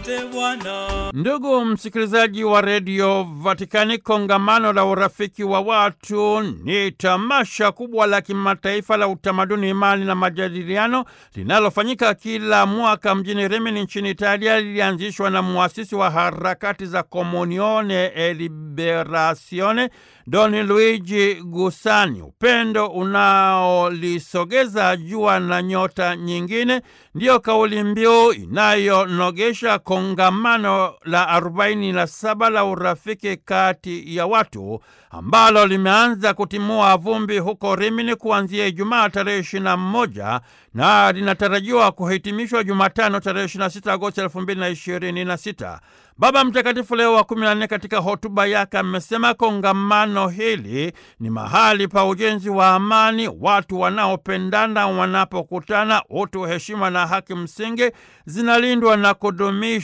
Asante Bwana. Ndugu msikilizaji wa redio Vatikani, kongamano la urafiki wa watu ni tamasha kubwa la kimataifa la utamaduni, imani na majadiliano linalofanyika kila mwaka mjini Rimini nchini Italia. Lilianzishwa na muasisi wa harakati za Comunione e Liberazione Don Luigi Gusani. Upendo unaolisogeza jua na nyota nyingine ndiyo kauli mbiu inayonogesha kongamano la arobaini na saba la urafiki kati ya watu ambalo limeanza kutimua vumbi huko Rimini kuanzia Ijumaa tarehe ishirini na moja na linatarajiwa kuhitimishwa Jumatano tarehe 26 Agosti elfu mbili na ishirini na sita. Baba Mtakatifu Leo wa kumi na nne katika hotuba yake amesema kongamano hili ni mahali pa ujenzi wa amani. Watu wanaopendana wanapokutana, utu, heshima na haki msingi zinalindwa na kudumishwa